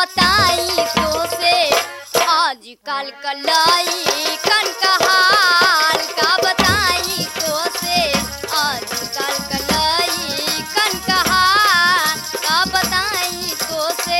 बताई तो से आजकल कलाई कन का हाल का बताई तो से आजकल कलाई कन का हाल का बताई तो से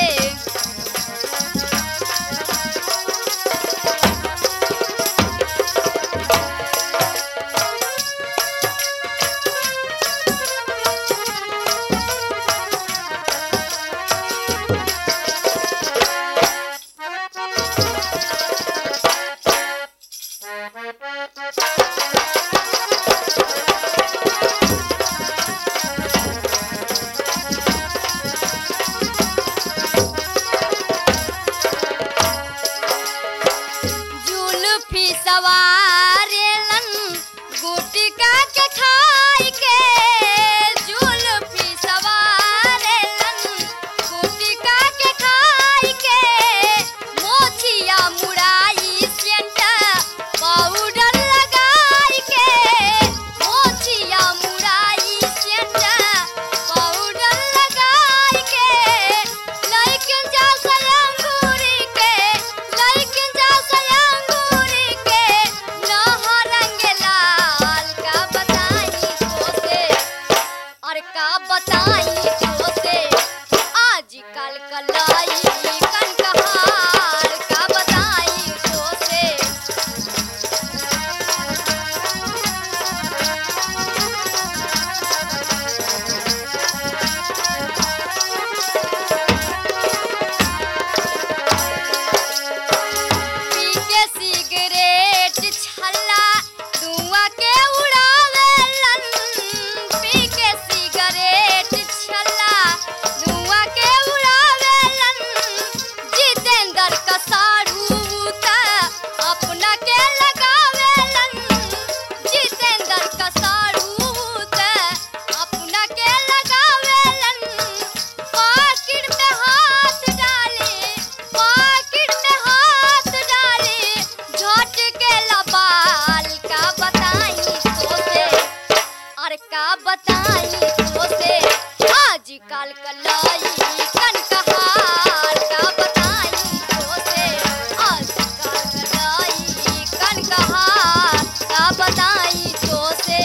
जुल्फी सवारेलन गुटका के खाई के जुल्फी सवारेलन गुटका के खाई के मोछिया मुड़ाई सेंट पाउडर लगाई के मोछिया मुड़ाई सेंट पाउडर लगाई के लइकन जा सयंगूरी के लइकन जा सयंगूरी के नहरंग लाल का बताई तो से और का बताई तो से आजकल कलाई कन कहार का बताई तो से पी के सिगरेट छल्ला धुआं के उड़ावेलन पी के सिगरेट छल्ला धुआं के उड़ावेलन जितेंद्र का साड़ू त अपना के लगावेलन जितेंद्र का साड़ू त अपना के लगावेलन पाकिट में हाथ डाले पाकिट में हाथ डाले झट के लबाल का बताई तो से अरे का बताई तो से आजकल कलाई कन कहार का बताई तो से आजकल कलाई कन कहार का बताई तो से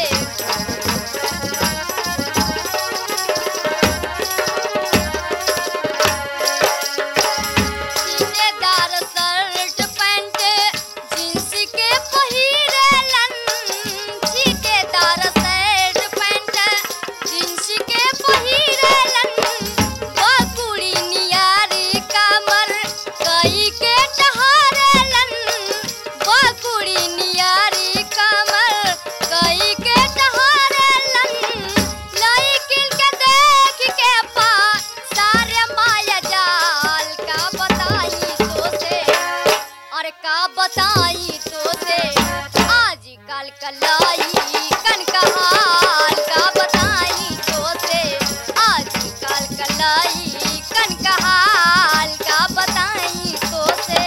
सीनेदार शर्ट पैंट जींस के पहिरेलन सीनेदार शर्ट पैंट जींस के पहिरेलन बकुड़ी नियारी कमर कई के टहारेलन बकुड़ी नियारी कमर कई के टहारेलन लइकिन के देख के पा सारे माया जाल का बताई तो से और का बताई तो से आजकल कलाई कन का हाल का बताई तो से आजकल कलाई कन का हाल का बताई तो से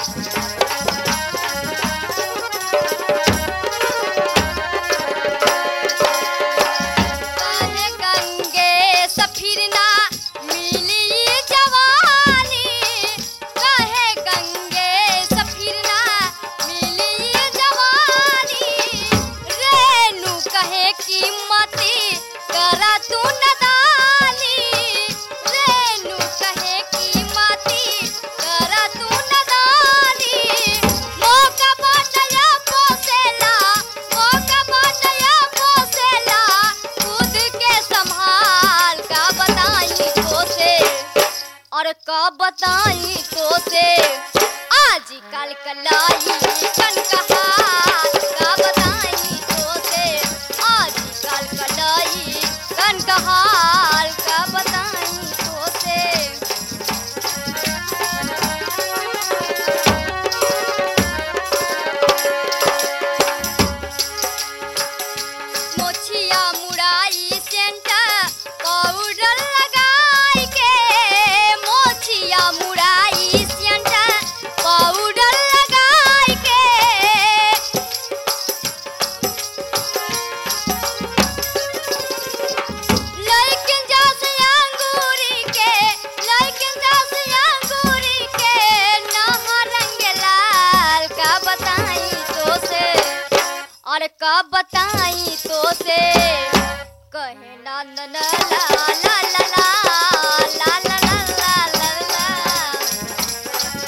काहे गंगे सफिरना मिली जवानी काहे गंगे सफिरना मिली जवानी रेणु कहे कीमती करा तू नदानी रेणु कहे कीमती करा तू नदानी मौका बाटया पोसेला मौका बाटया पोसेला खुद के संभाल का बताई तो से और का बताई तो से आजकल कलाई कन कहार का बताई तो से आजकल कलाई कन कहार का बताई तो से मोछिया मुड़ाई सेंट पाउडर लगाई के मोछिया मुड़ाई सेंट पाउडर लगाई के अरे का बताई तो से कहे ना न न ला ला ला ला ला ला ला ला ला ला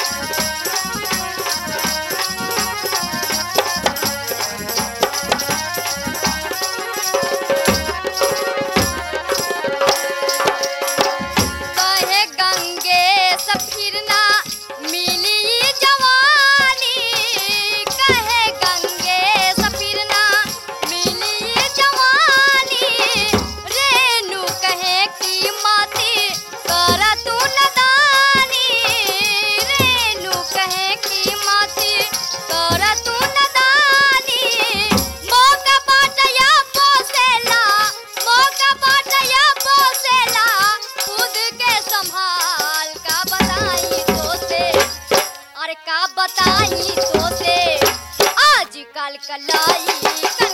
कहे गंगे सफिरना मिली जवानी कहे गंगे सफिरना मिली जवानी रेणु कहे की माती कर तू नदानी रेणु कहे की माती कर तू नदानी मौका बाटया पोसेला मौका बाटया पोसेला खुद के संभाल का बताई तो से अरे का बताई तो से आज कल कलाई